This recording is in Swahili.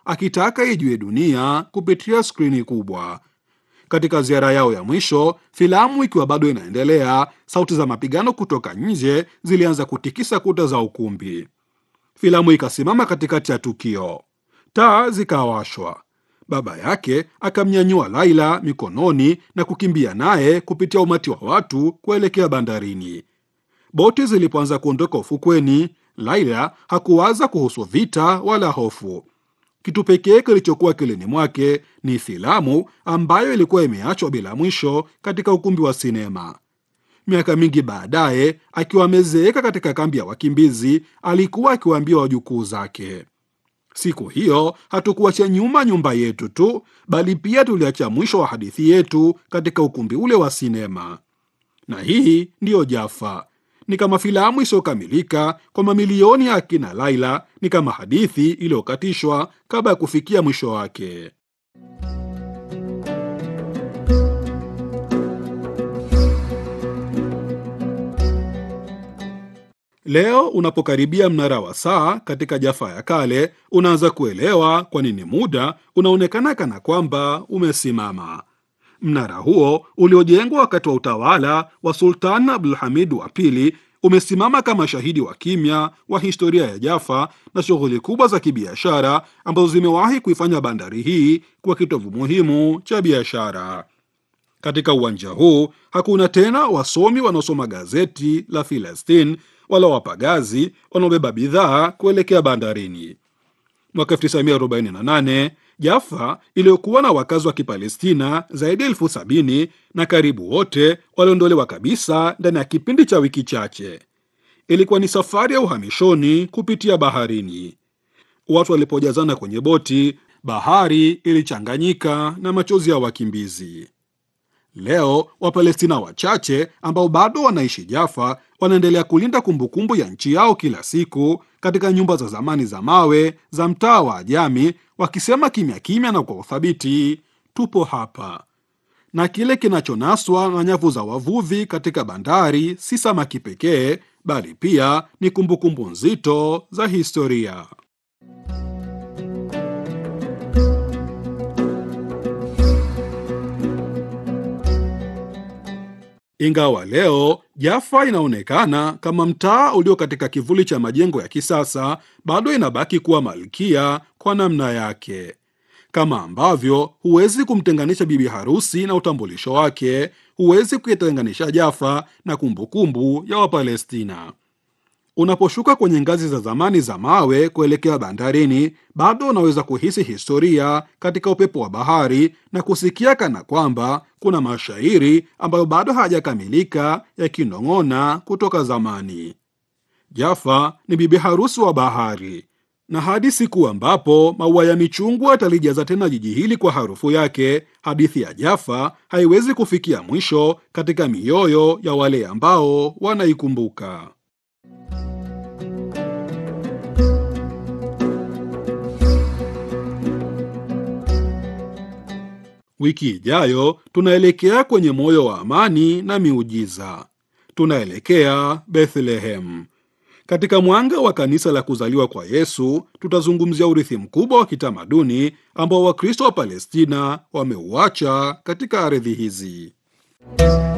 akitaka ijue dunia kupitia skrini kubwa. Katika ziara yao ya mwisho, filamu ikiwa bado inaendelea, sauti za mapigano kutoka nje zilianza kutikisa kuta za ukumbi. Filamu ikasimama katikati ya tukio, taa zikawashwa. Baba yake akamnyanyua Laila mikononi na kukimbia naye kupitia umati wa watu kuelekea bandarini. Boti zilipoanza kuondoka ufukweni, Laila hakuwaza kuhusu vita wala hofu. Kitu pekee kilichokuwa kilini mwake ni filamu ambayo ilikuwa imeachwa bila mwisho katika ukumbi wa sinema. Miaka mingi baadaye, akiwa amezeeka katika kambi ya wakimbizi, alikuwa akiwaambia wajukuu zake, siku hiyo hatukuacha nyuma nyumba yetu tu, bali pia tuliacha mwisho wa hadithi yetu katika ukumbi ule wa sinema. Na hii ndiyo Jaffa, ni kama filamu isiyokamilika kwa mamilioni ya akina Laila, ni kama hadithi iliyokatishwa kabla ya kufikia mwisho wake. Leo unapokaribia mnara wa saa katika Jaffa ya kale, unaanza kuelewa kwa nini muda unaonekana kana kwamba umesimama. Mnara huo uliojengwa wakati wa utawala wa Sultan Abdulhamid wa pili umesimama kama shahidi wa kimya wa historia ya Jaffa na shughuli kubwa za kibiashara ambazo zimewahi kuifanya bandari hii kuwa kitovu muhimu cha biashara. Katika uwanja huu hakuna tena wasomi wanaosoma gazeti la Filastin wala wapagazi wanaobeba bidhaa kuelekea bandarini. Mwaka 1948 Jaffa iliyokuwa na wakazi wa Kipalestina zaidi ya elfu sabini na karibu wote waliondolewa kabisa ndani ya kipindi cha wiki chache. Ilikuwa ni safari ya uhamishoni kupitia baharini. Watu walipojazana kwenye boti, bahari ilichanganyika na machozi ya wakimbizi. Leo Wapalestina wachache ambao bado wanaishi Jaffa wanaendelea kulinda kumbukumbu ya nchi yao kila siku katika nyumba za zamani za mawe za mtaa wa Ajami, wakisema kimya kimya na kwa uthabiti, tupo hapa. Na kile kinachonaswa na nyavu za wavuvi katika bandari si samaki pekee, bali pia ni kumbukumbu nzito za historia. Ingawa leo Jaffa inaonekana kama mtaa ulio katika kivuli cha majengo ya kisasa, bado inabaki kuwa malkia kwa namna yake. Kama ambavyo huwezi kumtenganisha bibi harusi na utambulisho wake, huwezi kuitenganisha Jaffa na kumbukumbu ya Wapalestina. Unaposhuka kwenye ngazi za zamani za mawe kuelekea bandarini, bado unaweza kuhisi historia katika upepo wa bahari na kusikia kana kwamba kuna mashairi ambayo bado hayajakamilika yakinong'ona kutoka zamani. Jaffa ni bibi harusi wa bahari, na hadi siku ambapo maua ya michungwa yatalijaza tena jiji hili kwa harufu yake, hadithi ya Jaffa haiwezi kufikia mwisho katika mioyo ya wale ambao wanaikumbuka. Wiki ijayo tunaelekea kwenye moyo wa amani na miujiza. Tunaelekea Bethlehem. Katika mwanga wa kanisa la kuzaliwa kwa Yesu, tutazungumzia urithi mkubwa wa kitamaduni ambao Wakristo wa Palestina wameuacha katika ardhi hizi.